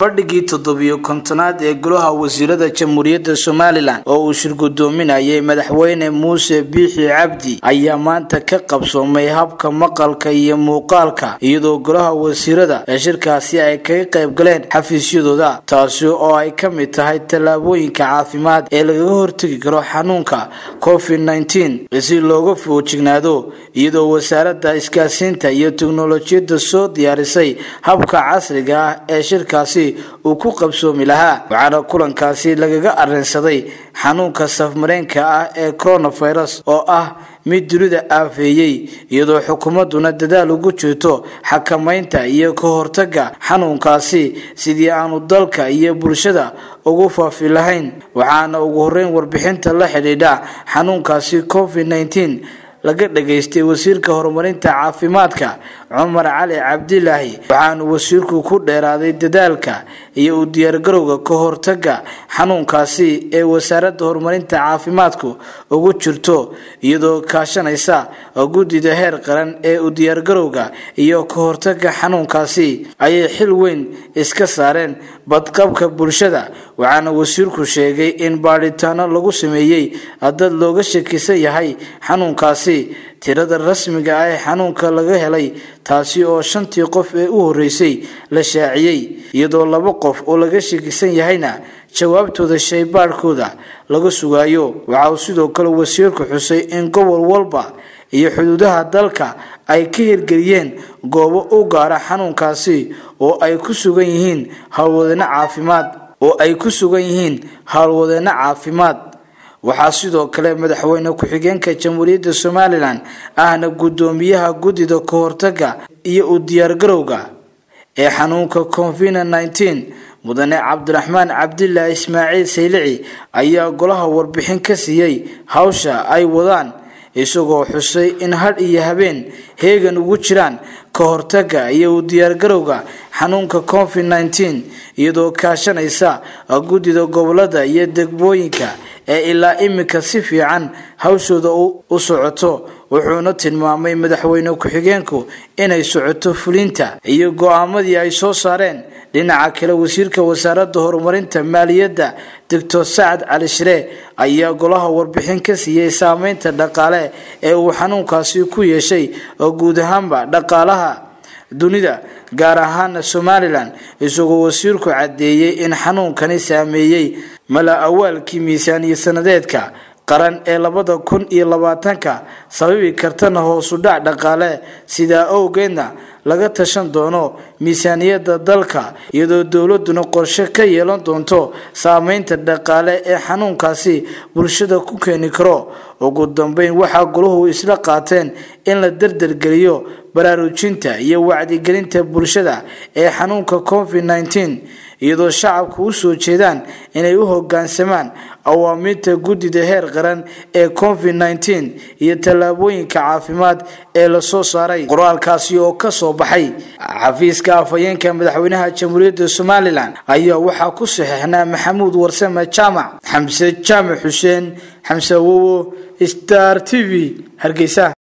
fadhigii toddobiyo kontonaad ee golaha wasiirada jamhuuriyadda somalilan oo uu shirgudoominayay madaxweyne muuse biixi cabdi ayaa maanta ka qabsoomay habka maqalka iyo muuqaalka iyadoo golaha wasiirada ee shirkaasi ay kaga qayb galeen xafiisyadooda taasi oo ay ka mid tahay tallaabooyinka caafimaad ee lagaga hortegi karo xanuunka covid nteen si looga foojignaado iyadoo wasaaradda isgaasiinta iyo teknolojiyadda soo diyaarisay habka casriga ah ee shirkaasi uu ku qabsoomi lahaa waxaana kulankaasi lagaga arrinsaday xanuunka safmareenka ah ee coronavirus oo ah mid dunida aafeeyey iyadoo xukuumadduna dadaal ugu jirto xakamaynta iyo ka hortaga xanuunkaasi sidii aanu dalka iyo bulshada ugu faafi lahayn waxaana ugu horeyn warbixinta la xidhiidha xanuunkaasi covid nteen laga dhageystay wasiirka horumarinta caafimaadka cumar cali cabdilaahi waxaanu wasiirku ku dheeraaday dadaalka iyo u diyaargarowga ka hortaga xanuunkaasi ee wasaaradda horumarinta caafimaadku ugu jirto iyadoo kaashanaysa guddida heer qaran ee u diyaargarowga iyo ka hortaga xanuunkaasi ayay xil weyn iska saareen badqabka bulshada waxaana wasiirku sheegay in baadhitaano lagu sameeyey dad looga shakisan yahay xanuunkaasi tirada rasmiga ah ee xanuunka laga helay taasi oo shantii qof ee u horeysay la shaaciyey iyadoo laba qof oo laga shakisan yahayna jawaabtooda shaybaadhkooda laga sugaayo waxa uu sidoo kale wasiirku xusay in gobol walba iyo xuduudaha dalka ay ka hirgeliyeen goobo u gaara xanuunkaasi oo ay ku sugan yihiin howlwadeeno caafimaad oo ay ku sugan yihiin howlwadeeno caafimaad waxaa sidoo kale madaxweyne ku-xigeenka jamhuuriyadda somalilan ahna guddoomiyaha guddida ka hortaga iyo u diyaargarowga ee xanuunka covid nteen mudane cabdiraxmaan cabdilaahi ismaaciil saylici ayaa golaha warbixin ka siiyey hawsha ay wadaan isagoo xusay in hadh iyo habeen heegan ugu jiraan ka hortaga iyo u diyaargarowga xanuunka covid nteen iyadoo kaashanaysa guddida gobolada iyo degmooyinka ee ilaa imika si fiican hawshooda u socoto wuxuuna tilmaamay madaxweyne ku-xigeenku inay socoto fulinta iyo go-aamadii ay soo saareen dhinaca kale wasiirka wasaaradda horumarinta maaliyadda doctor sacad cali shiree ayaa golaha warbixin ka siiyey saameynta dhaqaale ee uu xanuunkaasi ku yeeshay oo guud ahaanba dhaqaalaha dunida gaar ahaana somalilan isagoo wasiirku caddeeyey in xanuunkani saameeyey mala awaalkii miisaaniya sanadeedka qaran ee labada kun iyo labaatanka sababi kartana hoosu dhac dhaqaale sidaa owgeedna laga tashan doono miisaaniyadda dalka iyadoo dowladuna qorshe ka yeelan doonto saameynta dhaqaale ee xanuunkaasi bulshada ku keeni karo ugu dambeyn waxaa goluhu isla qaateen in la dardargeliyo baraarujinta iyo wacdigelinta bulshada ee xanuunka covid nteen iyadoo shacabku u soo jeedaan inay u hogaansamaan awaamiirta guddida heer qaran ee covid nteen iyo tallaabooyinka caafimaad ee lasoo saaray qoraalkaasi oo kasoo baxay xafiiska afhayeenka madaxweynaha jamhuuriyadda somalilan ayaa waxaa ku saxeixnaa maxamuud warsame jaamac xamse jaamac xuseen xamse wowo star t v hargeysa